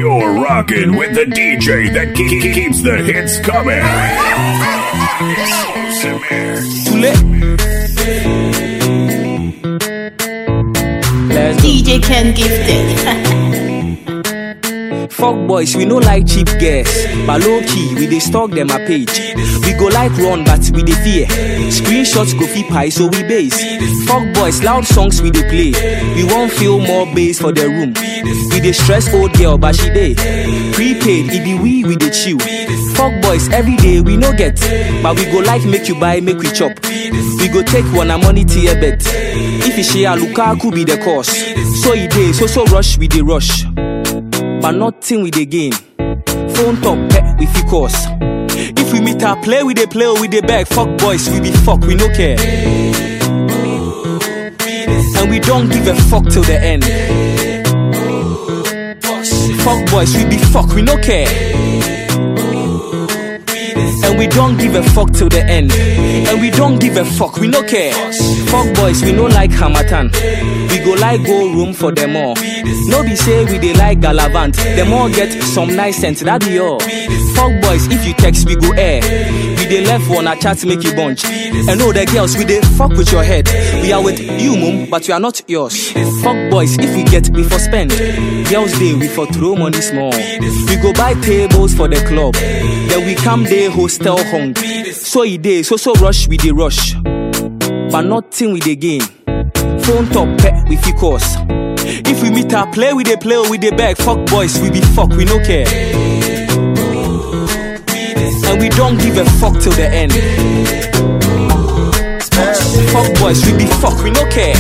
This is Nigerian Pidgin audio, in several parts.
You're rocking with the DJ that ke- ke- keeps the hits coming. Let's go. DJ Ken Gifted. Fuck boys, we no like cheap girls. But low key, we dey stalk them a page. We go like run, but we dey fear. Screenshots go fit pie, so we base. Fuck boys, loud songs we dey play. We won't feel more bass for the room. We dey stress old girl, but she dey. Prepaid, it be we, we dey chill. Fuck boys, every day we no get. But we go like make you buy, make we chop. We go take one a money to your bet. If you share Lukaku be the cause. So it dey, so so rush, we dey rush but nothing we dey gain. Phone top pet we fit cause. If we meet our play, we dey play or we dey beg. Fuck boys, we be fuck, we no care. And we don't give a fuck till the end. Fuck boys, we be fuck, we no care. And we don't give a fuck till the end. And we don't give a fuck, we no care. Fuck boys, we no like Hamatan. We go like go room for them all. No be say we dey like Galavant. Them all get some nice sense, that be all. Fuck boys, if you text, we go air. We dey left one a chat make you bunch. And all the girls, we dey fuck with your head. We are with you, mum, but we are not yours. Fuck boys, if we get, we for spend. Girls day, we for throw money small. We go buy tables for the club. Then we come day hostel hung. So e dey, so so rush, we dey rush. But nothing we dey gain. Phone top pet, we fit cause. If we meet our play, we dey play or we dey beg. Fuck boys, we be fuck, we no care. And we don't give a fuck till the end. Fuck boys, we be fuck, we no care.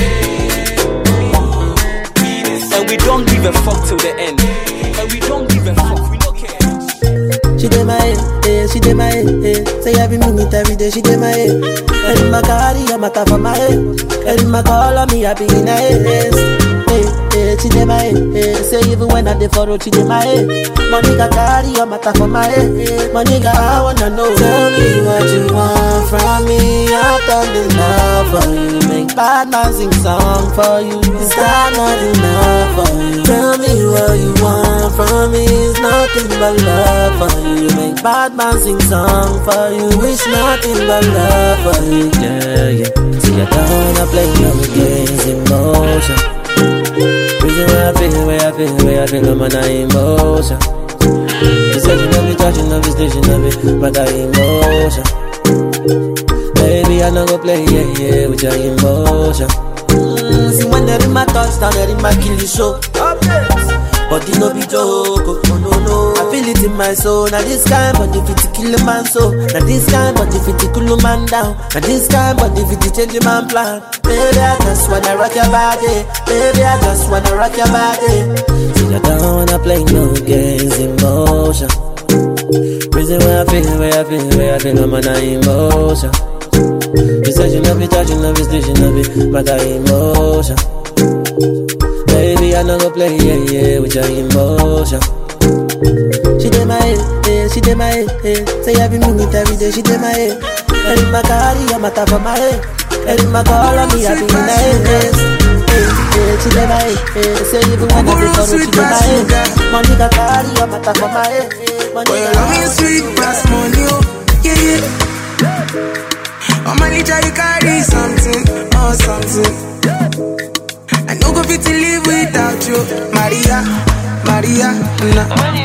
And we don't give a fuck till the end. And we don't give a fuck, we no care. She dey my head, eh, she dey my head, eh. Say every minute, every day, she dey my head. And my carry a matter for my head. And my call on me, I be in her head. Hey, hey, she dey my head, eh. Say even when I dey for road, she dey my head. My nigga carry a matter for my head. My nigga, I wanna know. Tell me what you want from me. I've done enough for you. Make bad man sing song for you. Is that not enough for you? Tell me what you want from me. It's nothing but love for you. Make bad man sing song for you. It's nothing but love for you. Yeah, yeah. See, I don't wanna play no games, emotion. Reason why I feel, where I feel, where I feel, I'm on emotion. You said you know me, touching, no be station, no be, but I emotion. Baby, I know go play, yeah, yeah, with your emotion. Mm, see, when they're in my touchdown, they're in my kill you show. But it no be joke, oh, no, no, no. I feel it in my soul. Now this kind, but if it kill a man so. Now this kind, but if it cool a man down. Now this kind, but if it change a man plan. Baby, I just wanna rock your body. Baby, I just wanna rock your body. See, I don't wanna play no games, emotion. Reason why I feel, where I feel, where I feel, I'm on emotion. You said you love me, touch, you love me, still you love me, but I emotion. Baby, I know go play, yeah, yeah, with your emotion. She dey my head, eh, she dey my head, eh. Say every minute, every day, she dey my head. And in my carry, a matter for my head. And in my call on me, I be in my head. Eh, eh, she dey my head, eh. Say even when I dey for she dey my head. Money got carry, a matter for my head. Money Boy, your got love is sweet, pass money, oh, yeah, yeah. On my litter, you carry something, oh, something. I no go fit to live without you, Maria, Maria, na.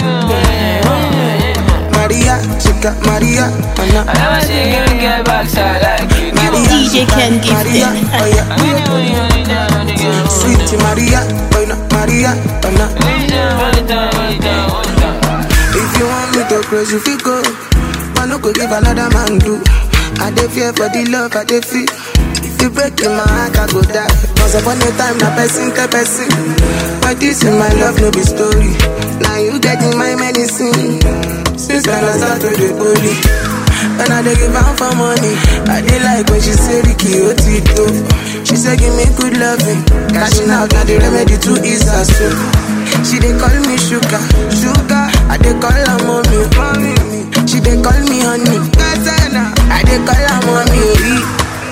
Maria, chica, Maria, na. I never see a girl get backside like you do. Maria, DJ Ken Maria, Gifted. oh yeah. When you only only down on the girl. Sweet Maria, oh no, Maria, oh no. Only down, only down, only down, only down. If you want me to close, you feel go. I no go give another man do. I dey fear for the love I dey feel. If you break in my heart, I go die. Once upon a time, na person to person. But this in my love, no be story. Now you getting my medicine. Since then I start to the bully. And I dey give am for money. I dey like when she say Ricky Otito. She say give me good loving. Cashing out now the remedy to ease her soul. She dey call me sugar, sugar. I dey call her mommy, mommy. She dey call me honey, Gazana. I dey call her mommy.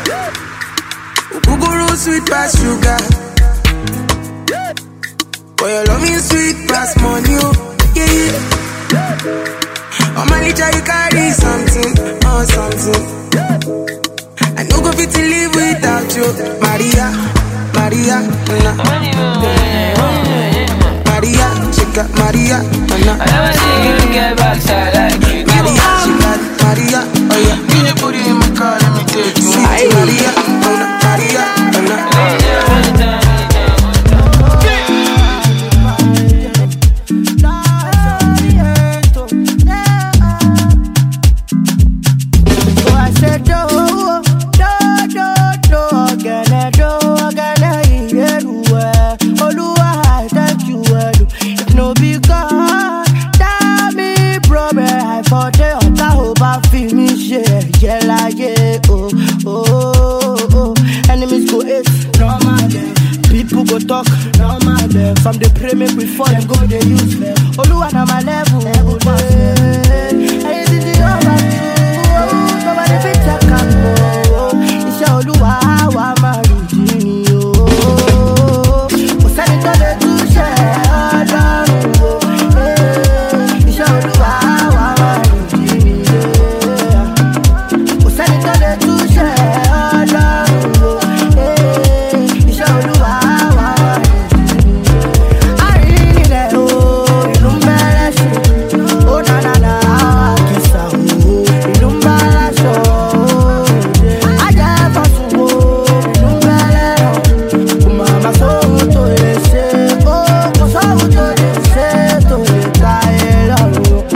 Uguguru sweet pass sugar. Boy, your love me sweet pass money, oh. Yeah, Oh, my little, you carry something, oh, something. I no go fit to live without you, Maria, Maria, na. Maria, she got Maria, na. I never see you get backside like you do. Maria, she got Maria, oh yeah. Give me booty in my car, let me take you. Sweet Maria, oh no, Maria, oh no. So I said, do, do, do, do, again, do, again, yeah, Oluwa, I thank you, well. If no be God, tell me, bro, me, I for the ọ̀tá ò bá fi mí ṣe ẹ̀jẹ̀ láyé, oh, oh, oh. Enemies go hate, normal dem. People go talk, normal dem. Some dey pray make we fall, dem go dey use them. Oluwa na my level, eh. Anything you ever do, nobody fit check am, oh. Iṣẹ́ Olúwa wa máa lù jí ni, oh. Kò sẹ́ni tó lè túṣe Ọlọ́run, oh. Eh, Iṣẹ́ Olúwa wa máa lù jí ni, yeah kò sẹ́ni tó lè túṣe ọlọ́run o. Eh, iṣẹ́ olúwa wà wà àárín nílẹ̀ o ìlú ń bẹ̀rẹ̀ sí ó nànànà àkìsà o ìlú ń bá láṣọ o. ajẹ́ fọ́sùn o ìlú ń bẹ̀rẹ̀ rọ̀ kò má má sóhun tó lè ṣe ó kò sóhun tó lè ṣe tó lè ta ẹ lọ́rùn o.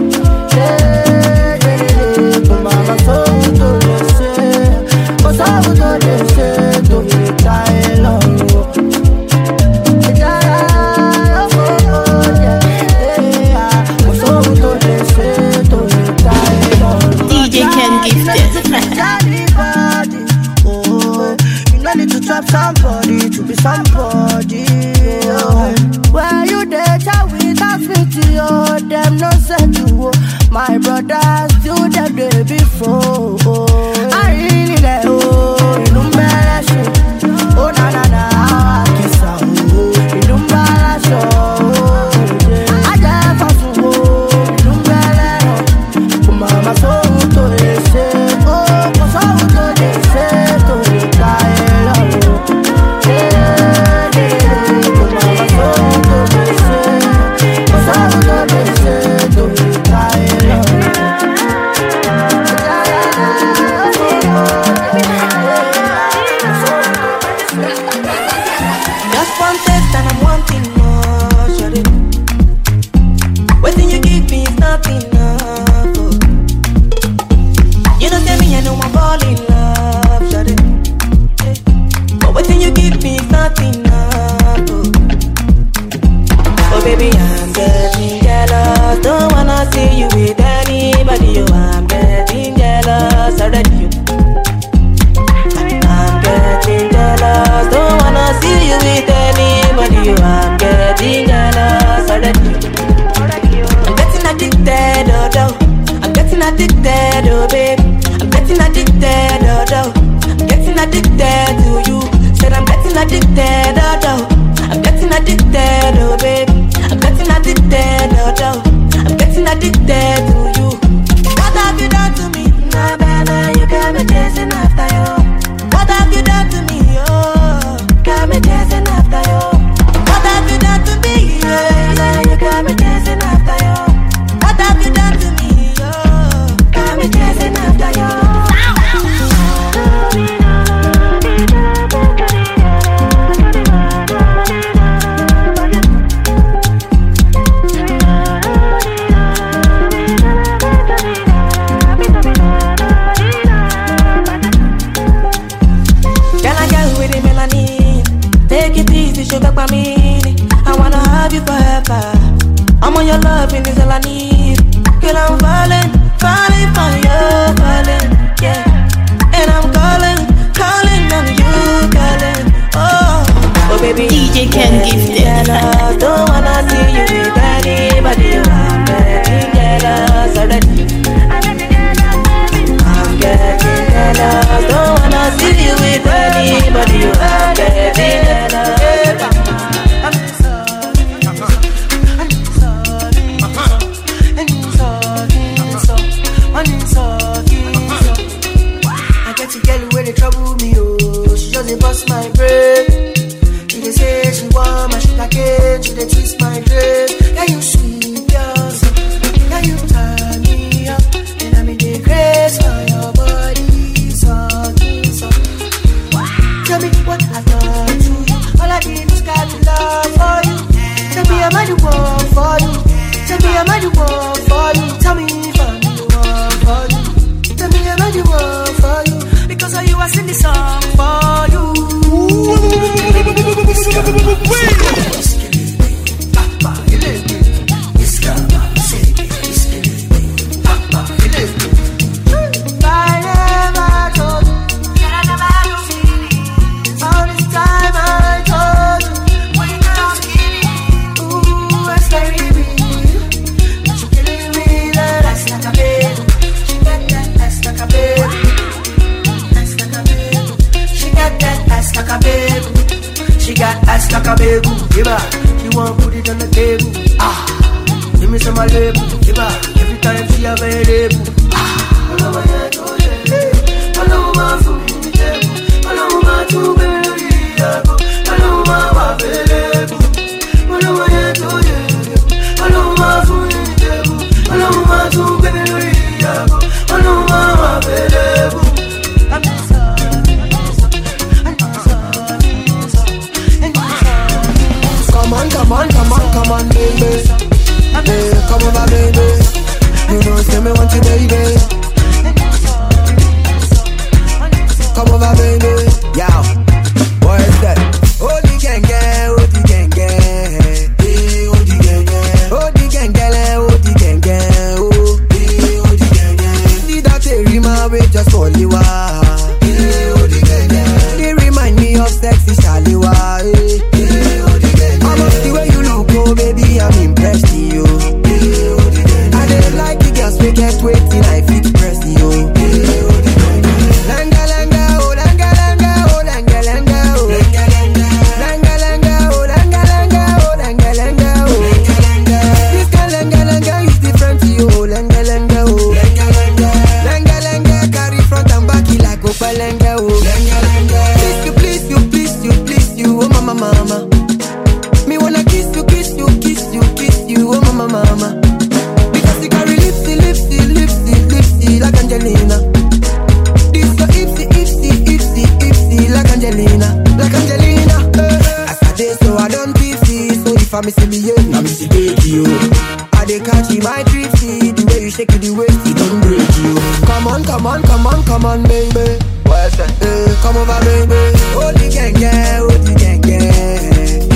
Kò má má sóhun tó lè ṣe, kò sóhun tó lè ṣe tó lè ta ẹ lọ́rùn o. Ìjára lọ́kọ̀ọ́ jẹ́, kò sóhun tó lè ṣe tó lè ta ẹ lọ́rùn o. DJ Ken Gifted. Anybody, oh, you no need to trap somebody to be somebody. Oh. Where you dey chat with affinity, oh, them no send you. Oh. My brothers do them day before. Oh. Àárín nílẹ̀, oh, ìlú ń bẹ̀rẹ̀ ṣe. Oh, na na na, àkìsà, oh, ìlú ń bá láṣọ. Oh. Ajẹ́ fọ́sùn, oh, ìlú ń bẹ̀rẹ̀ rọ̀. Kò má má sóhun tó lè ṣe, ó kò sóhun tó lè ṣe tó lè ta ẹ lọ́rùn. Kò má má sóhun tó lè ṣe, kò sóhun tó lè ṣe tó lè ta ẹ lọ́rùn. Just one taste and I'm wanting more, shawty. Waiting you give me is not enough. oh. You know tell me I know I'm falling in love, shawty. Yeah. But waiting you give me is not enough. Oh. oh baby, I'm getting jealous. Don't wanna see you with anybody. Oh, I'm getting jealous already. oh. I'm getting jealous. Don't wanna see you with anybody. Oh, I'm getting jealous already. I'm getting addicted, oh, oh. I'm getting addicted, oh, babe. I'm getting addicted, oh, oh. I'm getting addicted to you. Said I'm getting addicted, oh, oh. I'm getting addicted, oh, babe. I'm getting addicted, oh, oh. I'm getting addicted to you. What have you done to me? Nah, baby, you got me chasing after you. What have you done to me, oh? Got me chasing after you. What have you done to me, yeah? You got me chasing after you. What have you done to me, oh? Got me chasing after you. Can I get with the melanin? Take it easy, sugar by me. I wanna have you forever. I'm on your loving is all I need. Girl, I'm falling, falling for you, falling, yeah. And I'm calling, calling on you, calling. Oh, oh baby. DJ Ken Gifted. Jealous, don't wanna see you with anybody. I'm getting jealous already. I'm getting jealous. Don't wanna see you with anybody. I'm getting jealous. am I the one for you? Tell me if I'm the one for you. Tell me am I the one for you? Because of you I sing this song for you. I never told you. All this time I told you. Ooh, that's baby. She killing me, that ass like a baby. She got that ass like a baby. Ass like a baby. She got that ass like a baby. She got ass like a baby. Give her. She want put it on the table. Ah, give me some of my label. Give her. Every time she available. Ah, ọlọ́mọ yẹn tó yẹ. Ọlọ́run máa fún mi ní tẹ́kù. Ọlọ́run máa tún gbé mi lórí ìyàgò. Ọlọ́run máa wà fẹ́lẹ́ bù. Ọlọ́mọ yẹn tó yẹ. Ọlọ́run máa fún mi ní tẹ́kù. Ọlọ́run máa tún gbé mi lórí ìyàgò. Ọlọ́run máa wà fẹ́lẹ́ bù. Come on, come on, come on, come on, baby. Hey, come over, baby. You know, say me want you, baby. Come over, baby. Yow, what is that? Oh, the gang, gang, oh, the gang, gang. Hey, oh, the gang, gang. Oh, the gang, gang, oh, the gang, gang. Oh, hey, oh, the gang, gang. See that they remind me just for you. Hey, oh, the gang, gang. They remind me of sexy Shaliwa. Hey, hey, oh, the gang, gang. I'm the way you look, oh, baby, I'm impressed, you. Hey, oh, the gang, gang. I dey like the girls we get waiting, I fit press you. Hey, oh, the gang, gang. Langa, langa, oh, langa, langa, oh, langa, langa, oh. Langa, langa. Langa, langa, oh, langa, langa, oh, langa, langa, oh. Langa, langa. This kind langa, langa is different to you, oh, langa, langa, oh. Langa, langa. Langa, langa, carry front and back it like Opa langa, oh. Langa, langa. Please you, please you, please you, please you, oh, mama, mama. Me wanna kiss you, kiss you, kiss you, kiss you, oh, mama, mama. Because you carry lipsy, lipsy, lipsy, lipsy like Angelina. This so ipsy, ipsy, ipsy, ipsy like Angelina, like Angelina. Eh. As I day, so I don't tipsy. So if I miss me, yeah, I miss it, take you. I dey catch you, my tripsy. The way you shake it, the waist, it don't break you. Come on, come on, come on, come on, baby. What's that? Eh, come over, baby. Oh, the gang, gang, oh, the gang, gang.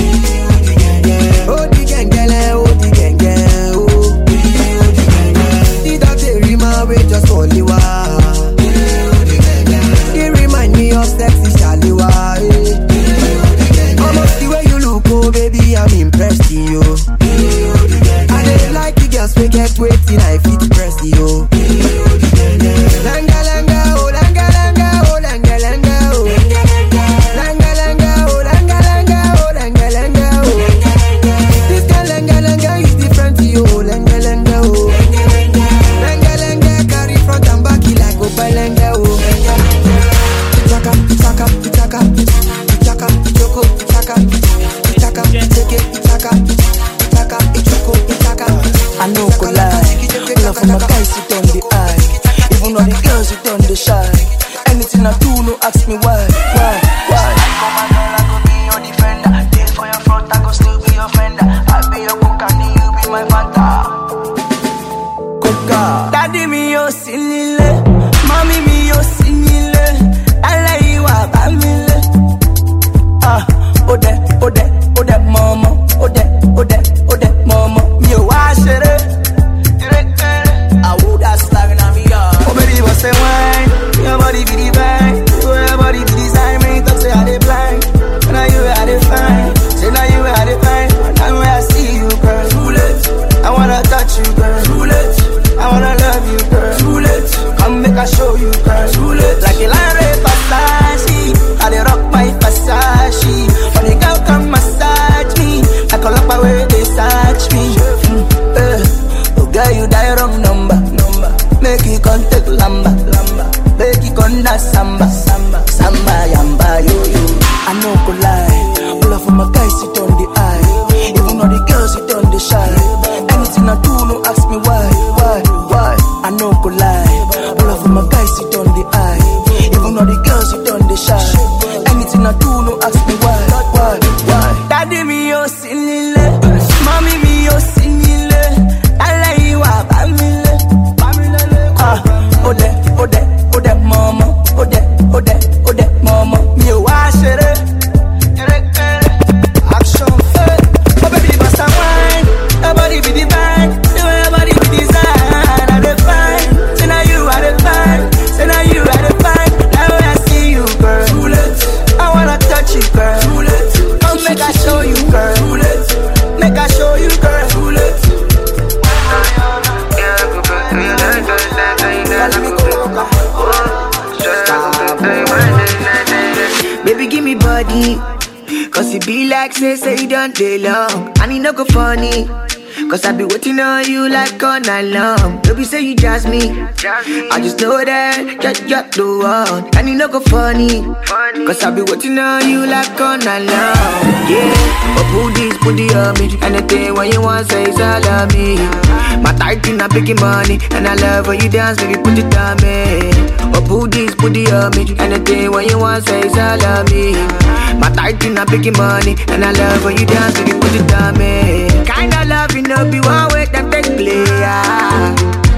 Oh, the gang, gang, oh, the gang, gang, oh. Oh, the gang, gang. See that they remind me just for you. They remind me of sexy Shaliwa. Almost the way you look, oh baby, I'm impressed in you. I dey like the girls we get waiting, I fit press you. Langa langa, oh langa langa, oh langa langa, oh. Langa langa, like say say you don't day long, and it no go funny. Cause I be waiting on you like all night long. Baby say you jazz me. I just know that you're, you're the one. And it no go funny. Cause I be waiting on you like all night long. Yeah. But put this booty on me. Anything when you want say is all of me. My tight in a big money. And I love when you dance, baby, put it on me. But put this booty on me. Anything when you want say is all of me. My tight in a big money. And I love when you dance, baby, put it on me. Kinda love you know be one way that take play. Ah.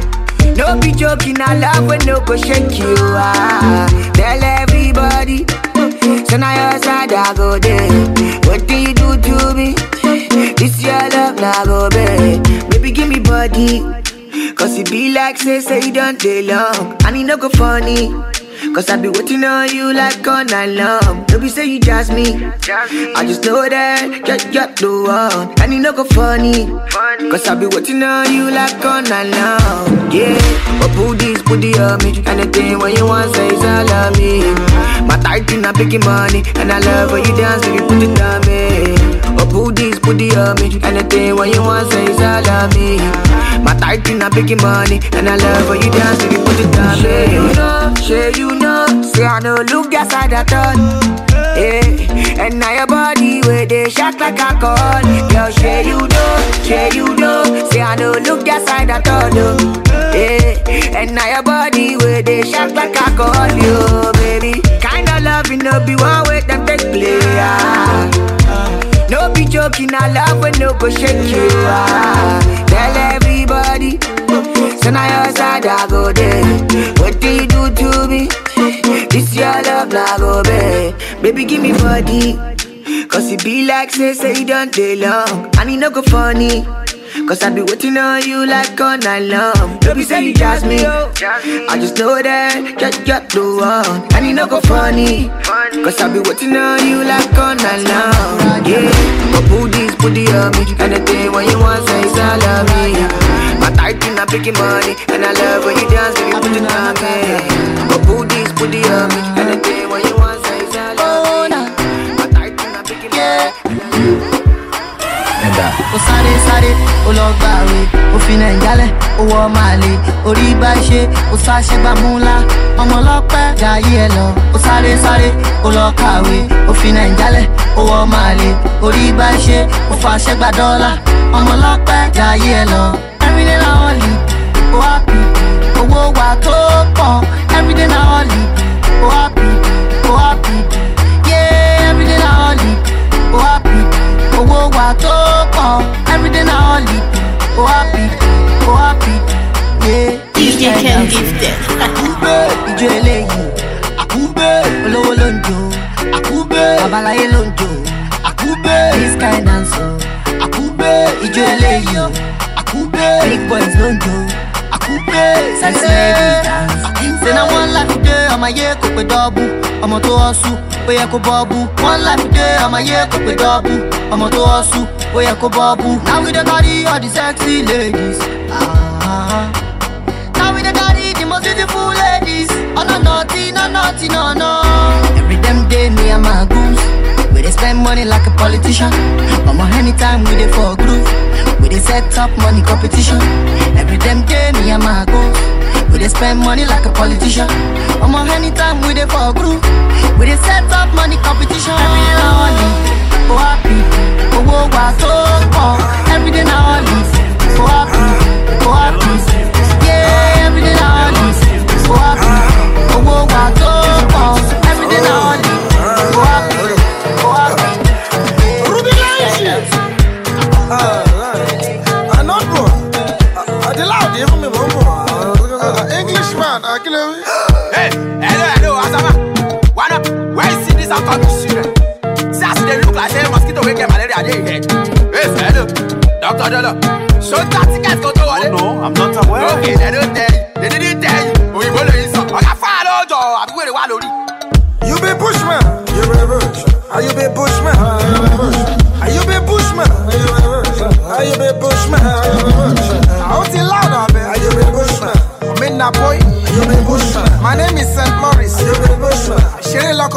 No be joking, I love when no go shake you. Ah. Tell everybody, so now your side I go there. What do you do to me? This your love now go babe. Baby give me body, cause it be like say say you don't day long, and it no go funny. Cause I be waiting on you like all night long. Baby say you jazz me. I just know that you're, you're the one. And it no go funny. Cause I be waiting on you like all night long. Yeah. But put this booty on me. Anything when you want say is all of me. My tight in a big money. And I love when you dance if you put it on me. But put this booty on me. Anything when you want say is all of me. My tight in a big money. And I love when you dance if you put it on me. Sure you know, sure you know. Say I know look that side at all. Yeah, and now your body where they shot like alcohol. Girl, share you know, share you know. Say I know look that side at all. No. Yeah, and now your body where they shot like alcohol. Yo, baby, kinda love you no be one way that take play. Ah. No be joking, I love when no go shake you. Ah. Tell everybody, so now your side I go there. What do you do to me? This your love now go babe. Baby give me body, cause it be like say say you don't day long, and it no go funny. Cause I be waiting on you like all night long. Baby say you jazz me. I just know that you're, you're the one. And it no go funny. Cause I be waiting on you like all night long. Yeah. But put this booty on me. Anything when you want say is all of me. My tight in a big money. And I love when you dance when you put it on me. But put this booty on me. Anything when you want say is all of me. My tight in a big money. ó sáré sáré ó lọ gbàwé ó fi nàìjálẹ̀ ó wọ màlẹ̀ orí bá ṣe ó sáṣẹ́ gbà múlá ọmọ ọlọ́pẹ́ jayé ẹ lọ ó sáré sáré ó lọ kàwé ó fi nàìjálẹ̀ ó wọ màlẹ̀ orí bá ṣe ó fàṣẹ gbà dọ́là ọmọ ọlọ́pẹ́ jayé ẹ lọ everyday na only ó happy owó wa tó pọ̀ everyday na only ó happy ó happy yeah everyday na only ó happy owó wa tó pọ̀ everyday na only ó happy ó happy yeah. DJ Ken Gifted. àkúgbé ìjọ eléyìí àkúgbé olówó ló ń jó àkúgbé babaláyé ló ń jó àkúgbé this kind dance o àkúgbé ìjọ eléyìí àkúgbé big boys ló ń jó àkúgbé sexy ladies dance. ṣe na one life dey ọmọ ayé kò pé dọ́ọ̀bù ọmọ tó ọ̀ṣù ó yẹ kó bọ́ọ̀bù one life dey ọmọ ayé kò pé dọ́ọ̀bù ọmọ tó ọ̀ṣù ó yẹ kó bọ́ọ̀bù. now we dey carry all the sexy ladies. Ah, now we dey carry the most beautiful ladies. Oh no naughty, no naughty, no no. Every damn day me and my goons. We dey spend money like a politician. Omo anytime we dey for groove. We dey set up money competition. Every damn day me and my goons. We dey spend money like a politician. Omo anytime we dey for groove. We dey set up money competition. Every day na only, oh happy, owó wa tó pọ̀. Every day na only, oh happy, oh happy. Yeah, every day na only, oh happy, owó wa tó pọ̀. Every day na only, oh happy, oh happy. Ruby Lange. I not born. I the loud even me mama. Englishman, I kill him. Hey, hello, hello, Asama. What up? Where you see this I'm talking to See, as they look like say mosquito will get malaria dey here. Hey, hello, Doctor Dolo. So that ticket go to wallet. No, I'm not aware. Okay, they don't tell you. They didn't tell you. Òyìnbó lè sọ. Ọ̀gá fáà lọ́jọ́ àbí wèrè wà lórí. You be bushman. You be bush. Are you be bushman? Are you be bushman? Are you be bushman? Out in loud, abi. Are you be bushman? I'm in Napoy. Are you be bushman? My name is St. Maurice. Are you be bushman? Shere La Colorado.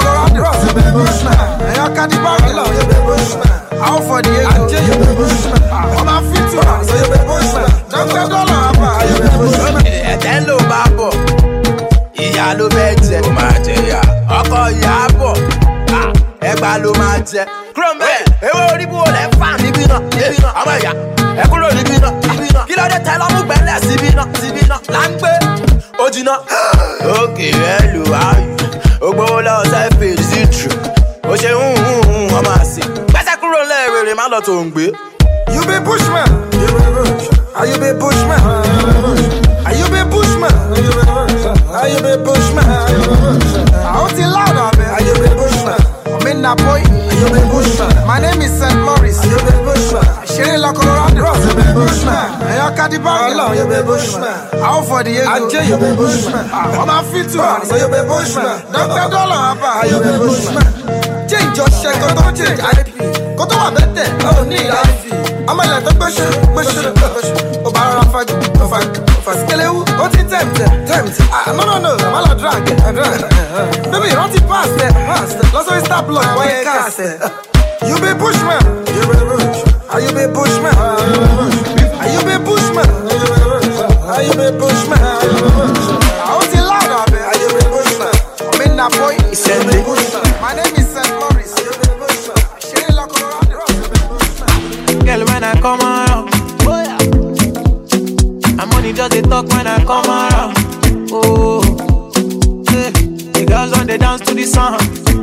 Ross, you be bushman. And your caddy Babylon, you be bushman. Out for the ego, you be bushman. On my feet to man, so you be bushman. Dr. Dollar, Abba, you be bushman. ẹ̀tẹ́ ló bá bọ̀ ìyá ló fẹ́ jẹ ó máa jẹ ìyá ọkọ ìyá bọ̀ ah, ẹgbà ló máa jẹ kúrò ń bẹ́ẹ̀ ewé orí bú olè fà níbí náà níbí náà ọmọ ìyá ẹ kúrò níbí náà níbí náà kí ló dé tẹ lọ́mú gbẹ́lẹ̀ síbí náà síbí náà là ń gbé ó jiná. òkè ẹ lù áyù ó gbowó lọ́wọ́ sẹ́fì sí tù ó ṣe ń hùn hùn ọmọ àṣì gbẹ́sẹ̀ kúrò lẹ́ẹ̀rẹ̀rẹ̀ má lọ tó ń gbé. You be bushman. You be bushman. Are you be bushman? Are you be bushman? Are you be bushman? Out in loud, I be. Are you be bushman? I'm in that boy. Are you be bushman? My name is St. Maurice. Are you be bushman? Sherry La Colorado. Ross, you be bushman. And your caddy Babylon, you be bushman. Out for the ego. Ajay, you be bushman. On my feet to man, so you be bushman. Dr. Dollar, Abba, you be bushman. Change your shit, go to change IP. Go to my bed, oh, need IP. I'm a letter gbèsè gbèsè gbèsè ó bá rọra fàájì ó fàájì ó fàájì kẹlẹ́wù ó ti tẹ̀mtẹ̀ tẹ̀mtẹ̀ ah no no no I'm not drag ẹ̀ drag baby rántí pass ẹ̀ pass ẹ̀ lọ́sọ̀rọ̀ star block wáyé cast ẹ̀ you be bushman you be bushman are you be bushman are you be bushman are you be bushman àwọn ti loud abẹ are you be bushman I'm in that boy you be bushman my name is St. Maurice you be bushman ṣeré lọkọ̀ Girl, when I come around, oh yeah. I'm money just they talk when I come around. Oh, yeah. the girls on the dance to the song.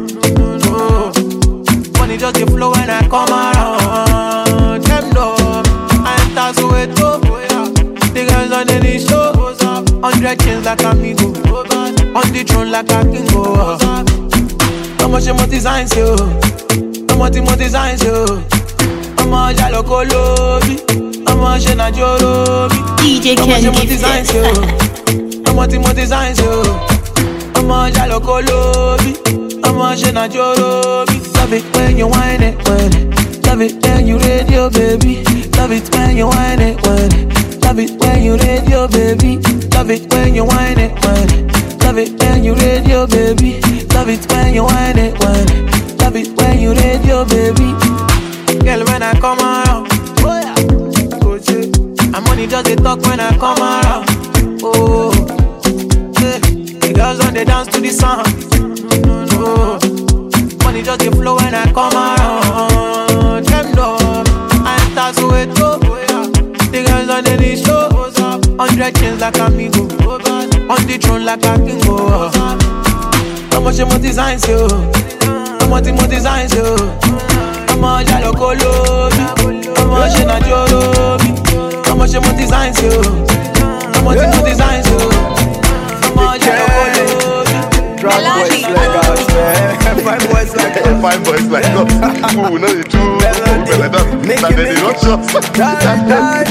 Oh, money just they flow when I come around. Them know I enter so it go. The girls on the show, hundred chains like amigo, on the throne like a king. Oh, how much more designs you? How much more designs you? ọmọ ọjà lóko lóbi ọmọ ṣe nàjọ lóbi. DJ ọmọ Ken ṣe mo Gifted. design ṣe o ọmọ tí mo design ṣe o ọmọ ọjà lóko lóbi ọmọ ṣe nàjọ lóbi. love it when you whine it when it love it when you radio baby love it when you whine it when it love it when you radio baby love it when you whine it when it love it when you radio baby love it when you whine it when it love it when you radio baby. Girl, when I come around, oh yeah, oh yeah. I'm money just they talk when I come around, oh yeah. The girls on the dance to the song, oh. Money just they flow when I come around. Them know I enter so it go, The girls on the show, hundred chains like amigo, on the throne like a king, oh. How much more designs you? How much more designs you? ọmọ ọjà lóko lóbi ọmọ ṣe nàjọ lóbi ọmọ ṣe mo design sí o ọmọ tí mo design sí o ọmọ ọjà lóko lóbi. Drag boys like us, man. Fine boys like us. Fine boys like us. Ooh, no, they do. Like that. Like they run shots.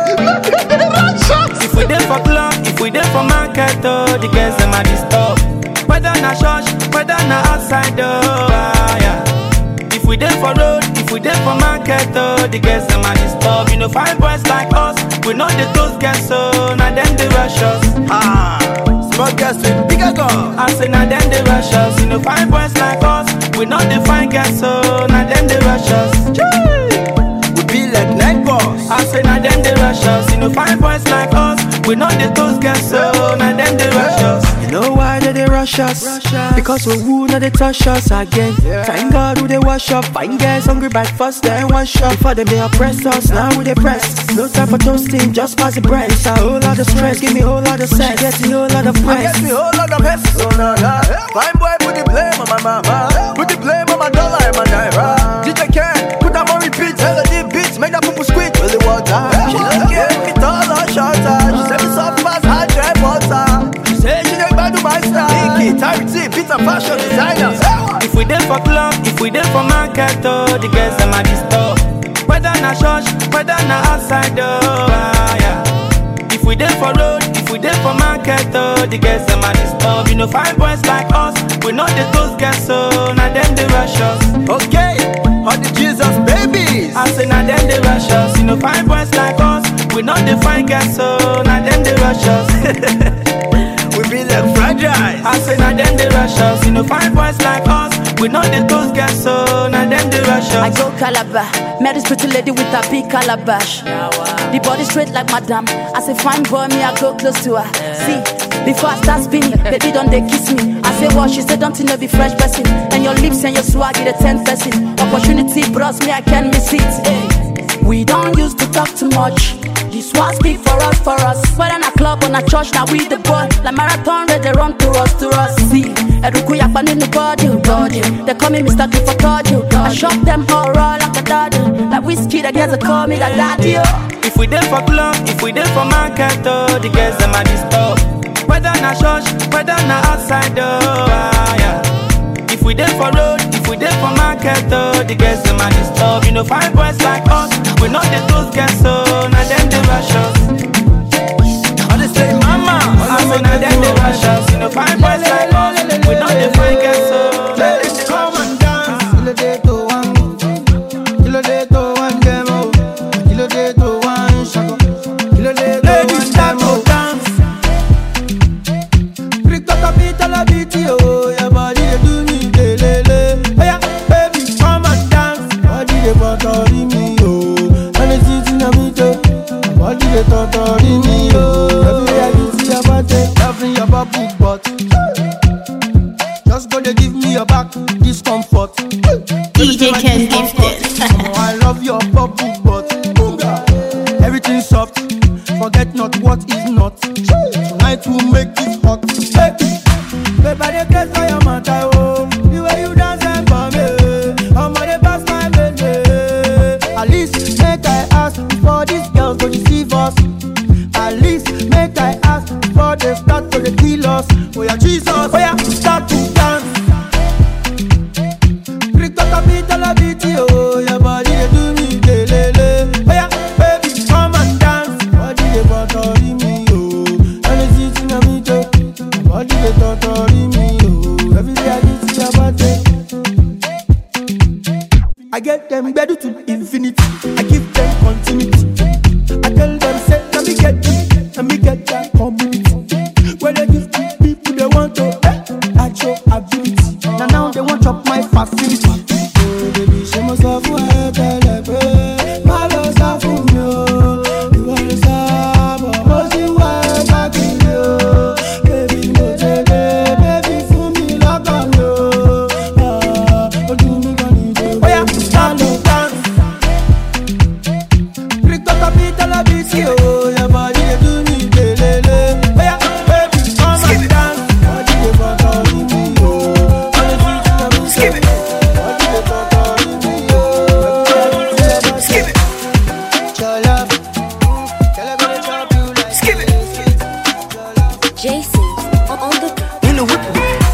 If we dey for club, if we dey for market, oh, the girls them a disturb. Whether na church, whether na outside, oh, ah, yeah. If we dey for road, if we dey for market, oh, the girls them a disturb. You know, fine boys like us, we know the those girls, so now them they rush us. Ah, small girls with bigger guns. I say now them they rush us. You know, fine boys like us, we know the fine girls, so now them they rush us. We be like night boss. I say now them they rush us. You know, fine boys like us, we know the those girls, so now them they rush us. You know why they, they rush us? Because we who not they touch us again. Thank God who they wash up. Fine guys hungry breakfast, then one shot. Before them they oppress us, now we they press. No time for toasting, just pass the bread. It's a whole lot of stress, give me whole lot of sex. Get me whole lot of I press. get me whole lot of hess, so nah, nah. Fine boy, put the blame on my mama. Put the blame on my dollar and my naira. DJ Ken, put that on repeat. Tell her the beats, make that poo squeak. Will the water? She don't give me taller, shorter. She said me soft fast, hard drive water. She say she dey gbadu my style. Pinky, Tarity, Peter Fashion Designers. If we dey for club, if we dey for market, oh, the girls them a disturb. Whether na church, whether na outside, oh, ah, yeah. If we dey for road, if we dey for market, oh, the girls them a disturb. You know, fine boys like us, we know the those girls, so now them they rush us. Okay, all the Jesus babies. I say now them they rush us. You know, fine boys like us, we know the fine girls, so now them they rush us. we be like fragile. I say now them they rush us. You know, fine boys like us, we We know the toast get so, now then the rush I us. go Calabar, met this pretty lady with a big calabash. The body straight like madam. As a fine boy, me I go close to her. See, before I start spinning, baby don't they kiss me. I say what she said, don't you know be fresh person. And your lips and your swag, the ten person. Opportunity bros me, I can't miss it. Hey. We don't used to talk too much. This one speak for us, for us. Whether in a club or a church, now we the boy. Like marathon, ready they run to us, to us. See, Eruku yakpan in the body, body. They call me Mr. Cliff for I shop them all raw like a daddy. Like whiskey, the girls they call me the daddy. Oh. If we there for club, if we there for market, oh, the girls them a disturb. Whether na church, whether na outside, oh, ah, yeah. If we there for road, if we there for market, oh, the girls them a disturb. You know, fine boys like us, we know the those girls, so now them they rush us. All they say, mama, I say now them they rush us. You know, fine boys like us, we know the fine girls, so now them they Come rush us. and dance. Kilo de to one. Kilo de to one demo. Kilo de to one shako. Kilo de to one demo. dance. Rico capita la biti oh, your body they do me delele. Oh yeah, baby, come and dance. Body they botori me oh, and it's sitting on me too. Body they totori me oh, everywhere I see your body, loving your bubble butt. Just gonna give me your back discomfort. DJ Ken Gifted. Oh, I love your bubble butt. Boonga. Everything soft. Forget not what is not. Tonight we'll make it hot. Hey. Baby, I dey craze for your matter, oh. The way you dance and for me, I'm on the pass my baby. At least make I ask for these girls to deceive us. At least make I ask for the start to the kill us. Oh yeah, Jesus, oh yeah, start to dance. Rico capita la biti, oh your body they do me delele. Oh yeah, baby, come and dance. Body they botori me, oh, and it's sitting on me too. Body they totori me, oh, every day I see your body. I get them better to infinity. I give them continuity. I tell them say, let me get this, let me get that community. When they give to people they want to, eh, I show ability. Now now they want chop my facility. Oh baby, she must have a tell her, my love sá fún mi o. Ìwọ ló sábà, mo sì wá ẹ káàkiri o. Baby, mo tẹ̀lé, baby, fún mi lọ́kàn mi o. Ah, Ojú mi kan ní ìdè. Oya, stand up, dance. Rico capita la bici, oh, your body they do me delele. Oya, baby, come and dance. Body they botori me, oh. All the sweet in the music. Body they botori me, oh. Skip it. Your love, girl, I'm gonna chop you like Skip it. JC on the In the whip,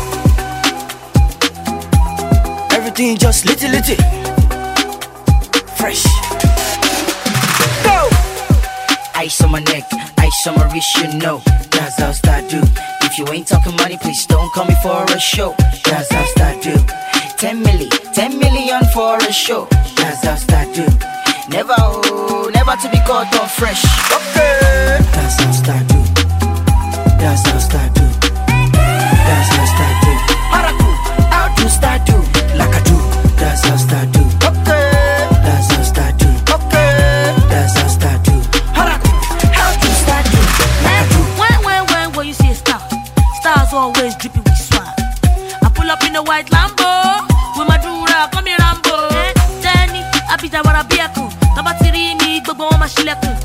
everything just litty litty, fresh. Go! Ice on my neck, ice on my wrist, you know that's how I do. If you ain't talking money, please don't call me for a show. That's how I do. Ten milli, ten million for a show. That's how I do. Never, oh, never to be caught on fresh. Okay. That's how I do. That's how I do. That's how I do. Haraku, how to start do? Like I do. That's how I do. Okay. That's how I do. Okay. That's how I do. Haraku, how to start do? Like I do. When, when, when, when you see a star, stars always dripping with swag. I pull up in a white Lambo with my dura, come here Rambo. Eh, Jenny, I be that what I be a cool. Taba tiri mi, gbogbo wọn ma ṣílẹ̀kùn.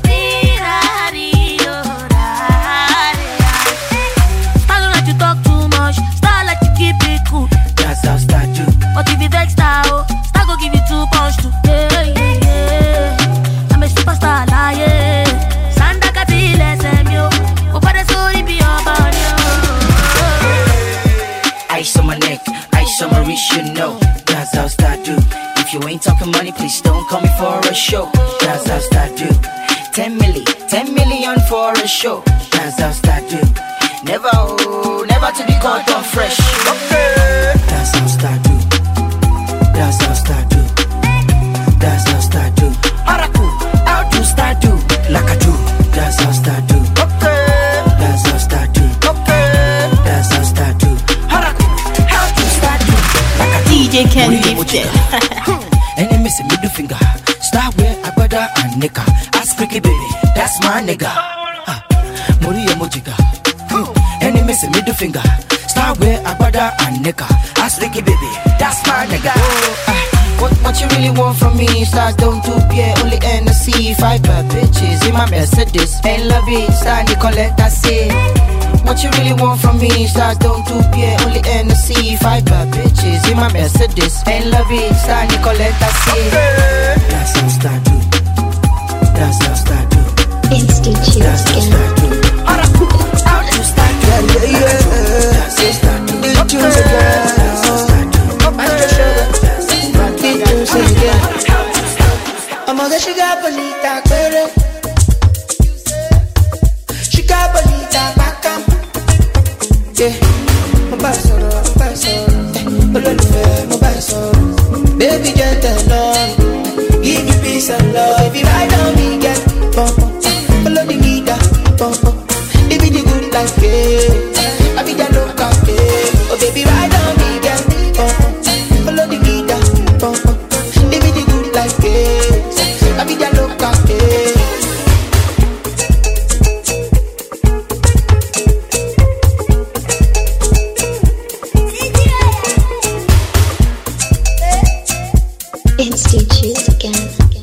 Star don't like to talk too much, star like to keep it cool. That's how I do. But if you vex star, oh, star go give you two punch too. Yeah, yeah, yeah. I'm a superstar, like, yeah. Sanda kati lẹ́sẹ̀ mi o, kò pàdé sórí bí ọba ni o. Ice on my neck, ice on my wrist, you know. That's how I do. If you ain't talking money, please don't call me for a show. That's how I do. Ten milli, ten million for a show. That's how I do. Never, oh, never to be caught on fresh. Okay. That's how I do. That's how I do. That's how I do. Haraku, how to start do? Like I do. That's how I do. Okay. That's how I do. Okay. That's how I do. Haraku, how to start do? Like I do. DJ nigga. Ask Ricky baby, that's my nigga. Ah, Moriya Mojiga. Hmm, Any missing middle finger. Star where Agbada and nigga. Ask Ricky baby, that's my nigga. Ah, What, what you really want from me? Stars don't do beer, only NC. Five bad bitches in my Mercedes. Ain't love it, star Nicolette, that's it. What you really want from me? Stars don't do beer, only NC. Five bad bitches in my Mercedes. Ain't love it, star Nicolette, that's it. That's how star do. That's how star do. Instant chills That's how star do. How to star do. Yeah, yeah, yeah. That's how star do. The tunes again. That's how star do. Master Sugar. The tunes again. I'ma get sugar bonita, quere. Sugar bonita, bacam. Yeah. Mo bá ẹ sọ̀rọ̀, mo bá ẹ sọ̀rọ̀. Eh, Olólùfẹ́, mo bá ẹ sọ̀rọ̀. Baby, get the love. Give me peace and love. If you ride on me, get bump. Follow the leader, bump. Live it the good life, yeah. I be the local, yeah. Oh, baby, ride on me, get bump. Follow the leader, bump. Live it the good life, yeah. I be the local, yeah. Instant chills again.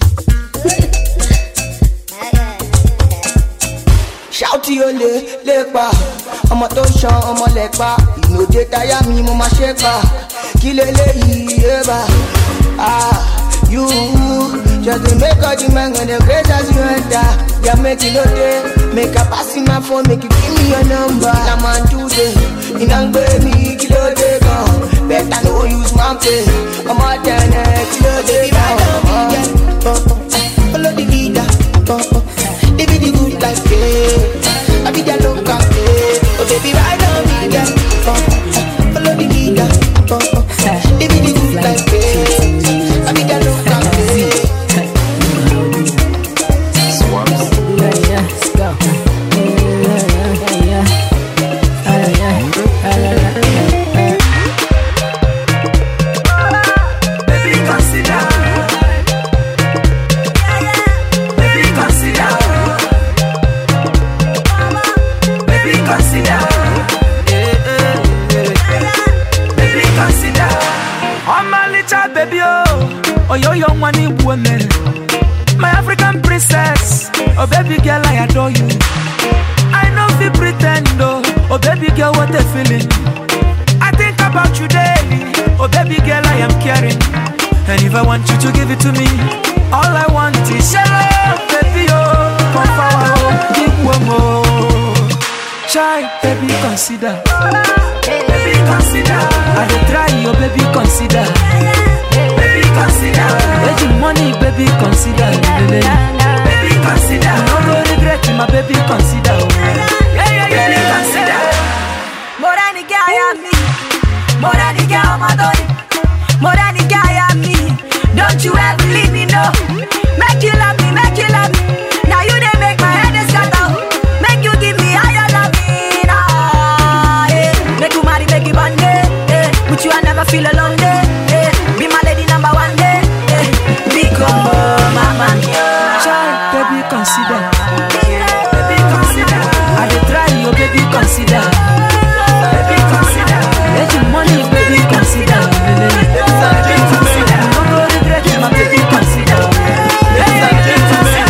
ṣáùtì ó lè lè pa ọmọ tó ṣan ọmọ lẹ pa ìnòdè táyà mi mo máa ṣe pa kí leléyìí yé bá ah you just dey make all the men dey craze as you enter ya make you no dey make i pass you my phone make you give me your number na man do dey iná ń gbé mi kí ló dé gan better no use man pay ọmọ tẹ̀lé kí ló dé gan. Follow the leader, live it the good life, yeah. I be the local, yeah. Oh baby, ride on me, yeah. Follow the leader, live it the good life, yeah. I be the local, yeah. Baby, consider. Baby, consider. Baby, consider. Baby, consider. I'm a little baby, oh, oh, yo, yo, money woman. My African princess, oh, baby girl, I adore you. I know if you pretend, oh, oh, baby girl, what a feeling. I think about you daily. Oh, baby girl, I am caring. And if I want you to give it to me, all I want is your love, baby. Oh, come forward, oh, give one more. Try, baby, consider. Baby, consider. I dey try, your baby, consider. Baby, consider. Making money, baby, consider. Baby, consider. No go regret, my baby, consider. oh. Yeah, yeah, yeah, baby, consider. Moranica, I am me. Moranica, I'm a dolly. Moranica, I am me. Don't you ever leave me, no. Make you love me, make you love me. Now you they make my head is scatter. Make you give me higher loving. Ah, eh. Make you marry, make you bond, eh. With you I never feel alone, eh. eh. Be my lady number one, eh. eh. Because mama, Child, baby, consider. Baby, consider. I dey try, your baby, consider. Baby, consider. Making money, baby, consider. Baby, consider. No go regret, my baby, consider. Baby, consider.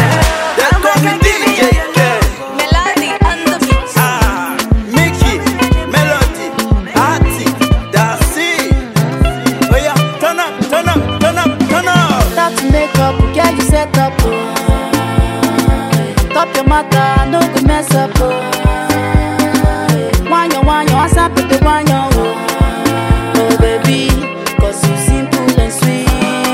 Melody on the beat. Mickey, Melody, Artie, Darcy. Oh yeah, turn up, turn up, turn up, turn up. Start to make up, girl, you set up. Oh. Top your matter, no good mess up. Oh. Why you, why you, I stop with the why you. Oh. oh, baby, cause you simple and sweet.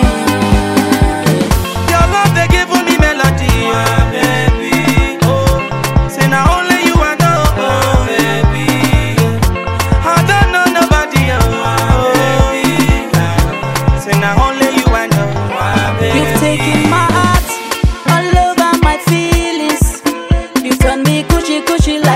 Your love they give me melody, oh baby. Oh, say now only you I know, oh baby. I don't know nobody, oh baby. Say now only you I know, oh baby. You've taken my heart all over my feelings. You turn me cushy cushy like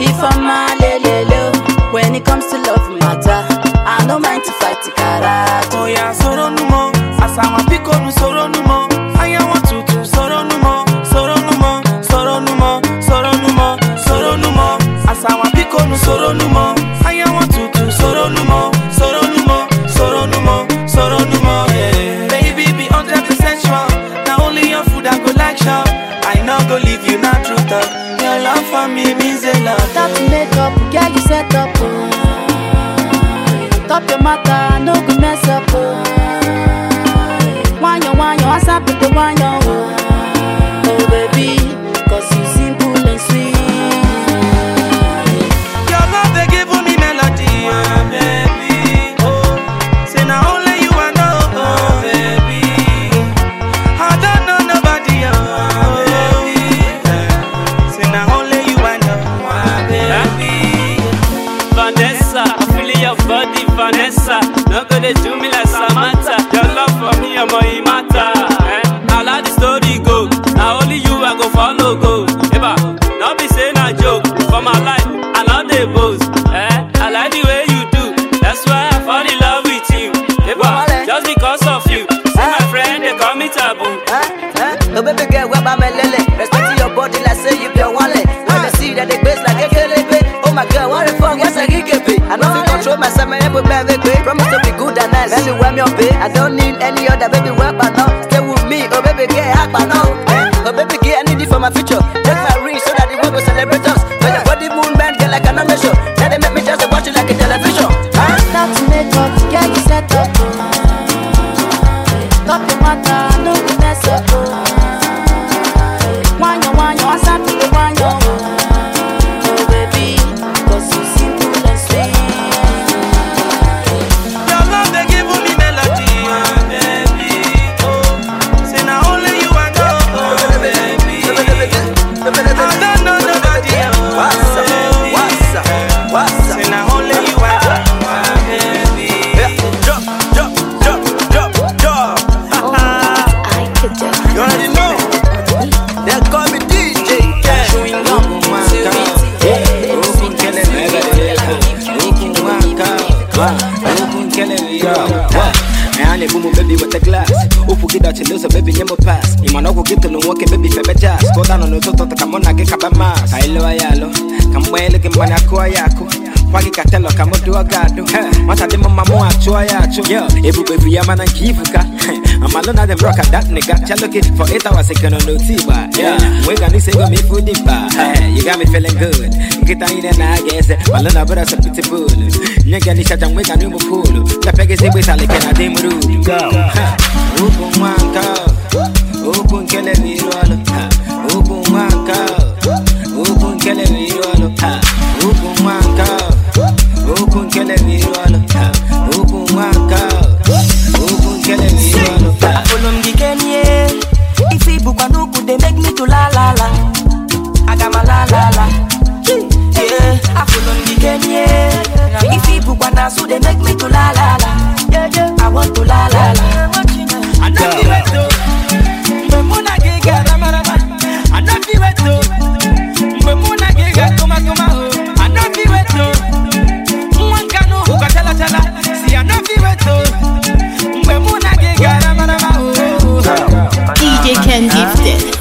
be for my lelelo. When it comes to love matter, I no mind to fight the karate. Oh yeah, soro numo, asawa piko nu soro numo. Aya want to to soro numo, soro numo, soro numo, soro numo, soro numo. Asawa piko nu soro numo. Aya want to to soro numo, soro numo, soro numo, soro numo. Yeah. Baby be hundred percent sure. Now only your food I go like shop. I no go leave you not true talk. Your love for me means a lot. Stop to make up, girl, you set up. Oh. Top your matter, no go mess up. Oh. Wanyo, wanyo, what's up with the wanyo? Oh. oh, baby, cause you simple and sweet. Your love they give me melody, oh baby. Oh, say now only you I know, oh baby. I don't know nobody, oh baby. Say now only you I know, oh baby. Vanessa, I feel your body, Vanessa. No go dey do me like Samantha. Your love for me, I'm a matter. Eh? I like the story go. Now only you I go follow go. Eba, no be say na joke. For my life, I love the boast. Eh? I like the way you do. That's why I fall in love with you. Eba, just because of you. See my friend, they call me taboo. Oh baby girl, where my lele? Respect your body like say you be a wallet. When they see that they base like a kelebe. Oh my girl, what the fuck? What's a gigebe? I know if control myself, my able baby, baby. Promise to be good and nice. Baby, where me up, babe. I don't need any other baby, where but now. Stay with me, oh baby girl, hack but now. Oh baby girl, I need it for my future. Take my ring so that the world will celebrate us. When your body move, man, girl, like an show. Now they make me just watch it like a television. Huh? Stop to make up, girl, you set up. Oh. Top your matter, no go mess up. Oh. Wanyo, wanyo, what's up with the wanyo? Oh, baby, cause you simple and sweet. Your love they give me melody, oh baby. Oh, say now only you I know, oh baby. I don't know nobody else. What's up? What's up? What's up? Say now only you I know, oh baby. Drop, drop, drop, drop, drop. You already know. They call me DJ. Yeah. Ayane bumu baby with the glass Upu gida chiluso baby nyembo pass Imana uku gitu nungoke baby febe jazz Koda no nutoto takamona ke kaba mas Kailo ayalo Kamwele kimbani akua yako Kwagi katelo kamudu agado Mata dimo mamu achua yacho Yo, ebu baby yama na kifuka I'm alone at the rock at that nigga Chalo kid for eight hours second on no tiba Yeah, mwega ni sego mi food ba You got me feeling good Kita ine na agese Malona bura sa pitbull Nyega ni shata mwega ni mukulu Kapege zibu isalike na dimuru Go Upu mwanka Upu nkele virwalo Upu mwanka Upu nkele virwalo Upu mwanka Upu nkele virwalo Upu mwanka Upu nkele virwalo Olumgikenie If it book nuku they make me to la la la Agama la la la Yeah Afolumgikenie If it book nasu they make me to la la la I want to la la la Anafi weto, mgbe mụ na gị ga-arama rama. Anafi weto, mgbe mụ na gị ga-akụma kụma o. Anafi weto, nwa nka n'ụhụ ka chala chala. Si anafi weto, mgbe mụ na gị ga-arama rama o. DJ Ken Gifted.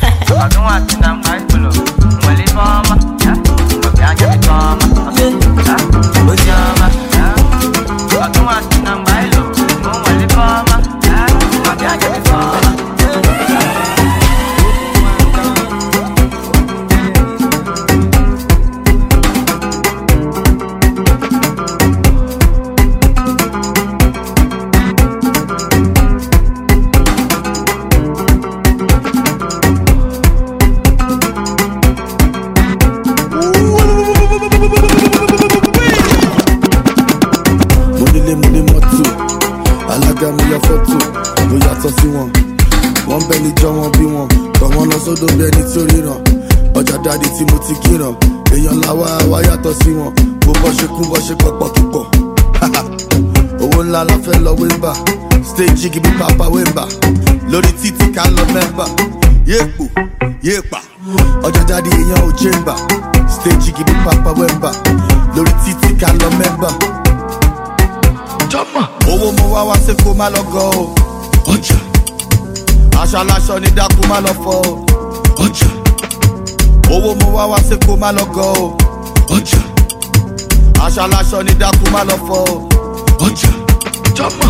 mo nílé mo ní mọ́tò alága mo ya fọ́tò mo yàtọ̀ sí wọn wọ́n bẹ́ ní jọ wọn bí wọn tọ̀ wọ́n lọ sódò bí ẹni tó ríran ọjà dáadé tí mo ti kíran èèyàn làwa wá yàtọ̀ sí wọn bó bọ́ ṣe kún bọ́ ṣe pọ̀pọ̀ kíkọ̀ owó ńlá la fẹ́ lọ wéńbà stage gibi papa wéńbà lórí títí ká lọ mẹ́mbà yéèpò yéèpà ọjà dáadé èèyàn ò chamber kejì gidi papa wemba lórí títí ká lọ mẹ́mbà. owó mo wá wá sí kó má lọ gọ o. ọjà aṣọ aláṣọ ní dákú má lọ fọ o. ọjà owó mo wá wá sí kó má lọ gọ o. ọjà aṣọ aláṣọ ní dákú má lọ fọ o. ọjà jọmọ.